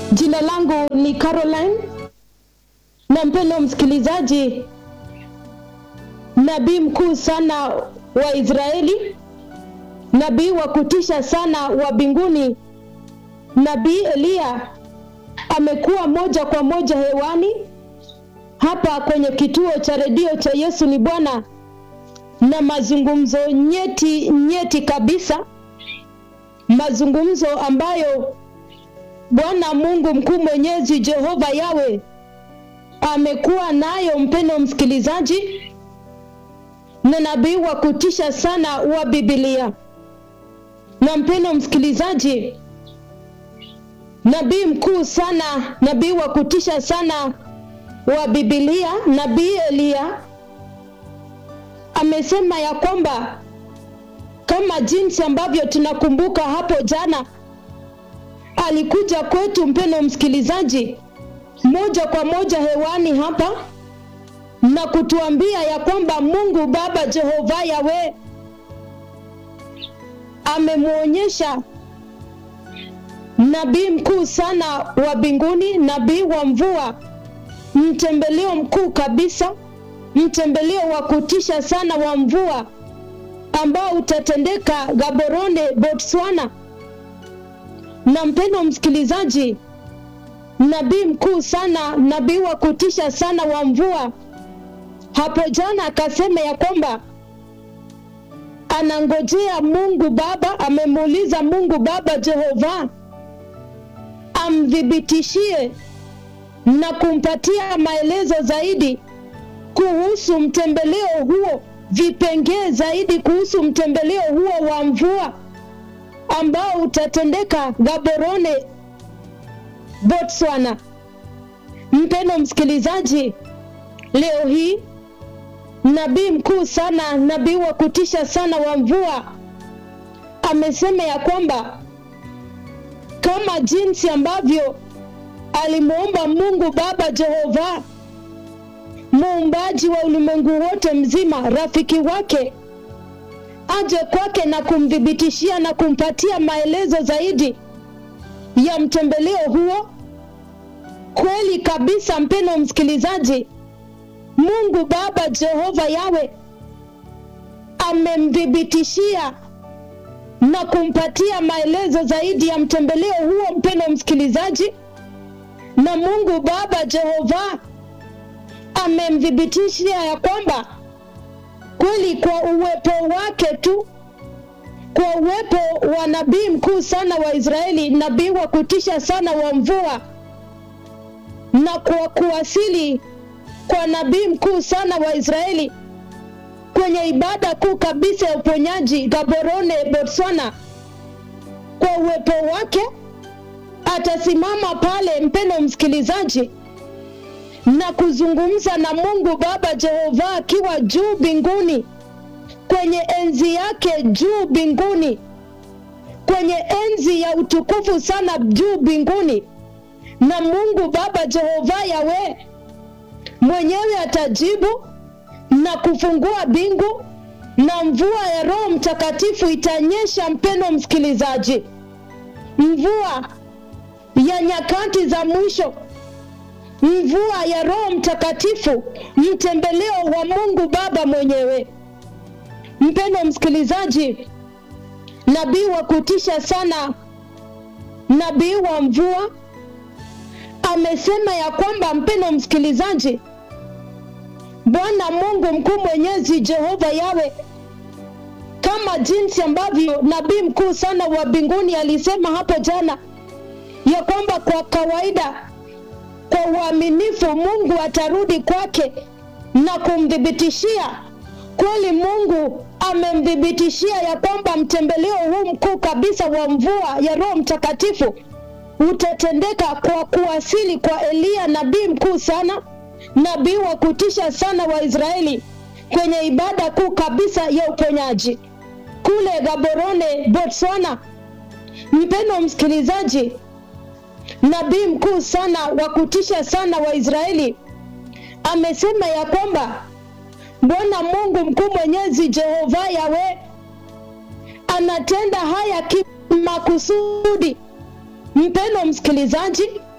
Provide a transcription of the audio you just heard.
Jina langu ni Caroline, na mpendo msikilizaji, nabii mkuu sana wa Israeli, nabii wa kutisha sana wa mbinguni, nabii Eliya amekuwa moja kwa moja hewani hapa kwenye kituo cha redio cha Yesu ni Bwana, na mazungumzo nyeti nyeti kabisa, mazungumzo ambayo Bwana Mungu mkuu mwenyezi Jehova Yawe amekuwa nayo, mpendo msikilizaji, na nabii wa kutisha sana wa Biblia. Na mpendo msikilizaji, nabii mkuu sana, nabii wa kutisha sana wa Biblia, nabii Eliya amesema ya kwamba kama jinsi ambavyo tunakumbuka hapo jana alikuja kwetu mpendo msikilizaji, moja kwa moja hewani hapa na kutuambia ya kwamba Mungu Baba Jehova Yawe amemwonyesha nabii mkuu sana wa mbinguni, nabii wa mvua, mtembeleo mkuu kabisa, mtembeleo wa kutisha sana wa mvua ambao utatendeka Gaborone, Botswana na mpendo msikilizaji, nabii mkuu sana, nabii wa kutisha sana wa mvua, hapo jana akasema ya kwamba anangojea Mungu Baba, amemuuliza Mungu Baba Jehova amthibitishie na kumpatia maelezo zaidi kuhusu mtembeleo huo, vipengee zaidi kuhusu mtembeleo huo wa mvua ambao utatendeka Gaborone, Botswana. Mpendo msikilizaji, leo hii nabii mkuu sana, nabii wa kutisha sana wa mvua amesema ya kwamba kama jinsi ambavyo alimwomba Mungu Baba Jehova, muumbaji wa ulimwengu wote mzima, rafiki wake aje kwake na kumthibitishia na kumpatia maelezo zaidi ya mtembeleo huo. Kweli kabisa, mpendo msikilizaji, Mungu Baba Jehova Yawe amemthibitishia na kumpatia maelezo zaidi ya mtembeleo huo, mpendo msikilizaji, na Mungu Baba Jehova amemthibitishia ya kwamba kweli kwa uwepo wake tu, kwa uwepo wa nabii mkuu sana wa Israeli, nabii wa kutisha sana wa mvua, na kwa kuwasili kwa nabii mkuu sana wa Israeli kwenye ibada kuu kabisa ya uponyaji Gaborone, Botswana, kwa uwepo wake atasimama pale, mpendo msikilizaji, na kuzungumza na Mungu Baba Jehova akiwa juu mbinguni, kwenye enzi yake juu mbinguni, kwenye enzi ya utukufu sana juu mbinguni, na Mungu Baba Jehova Yawe mwenyewe atajibu na kufungua mbingu na mvua ya Roho Mtakatifu itanyesha. Mpendo msikilizaji, mvua ya nyakati za mwisho mvua ya Roho Mtakatifu, mtembeleo wa Mungu Baba mwenyewe. Mpendo msikilizaji, nabii wa kutisha sana, nabii wa mvua amesema ya kwamba, mpendo msikilizaji, Bwana Mungu mkuu mwenyezi Jehova Yawe, kama jinsi ambavyo nabii mkuu sana wa mbinguni alisema hapo jana ya kwamba kwa kawaida kwa uaminifu Mungu atarudi kwake na kumthibitishia. Kweli Mungu amemthibitishia ya kwamba mtembeleo huu mkuu kabisa wa mvua ya Roho Mtakatifu utatendeka kwa kuwasili kwa Eliya nabii mkuu sana, nabii wa kutisha sana wa Israeli kwenye ibada kuu kabisa ya uponyaji kule Gaborone, Botswana. Mpendo msikilizaji, nabii mkuu sana wa kutisha sana wa Israeli amesema ya kwamba Bwana Mungu mkuu mwenyezi Jehova Yawe anatenda haya kimakusudi. Mpendo msikilizaji,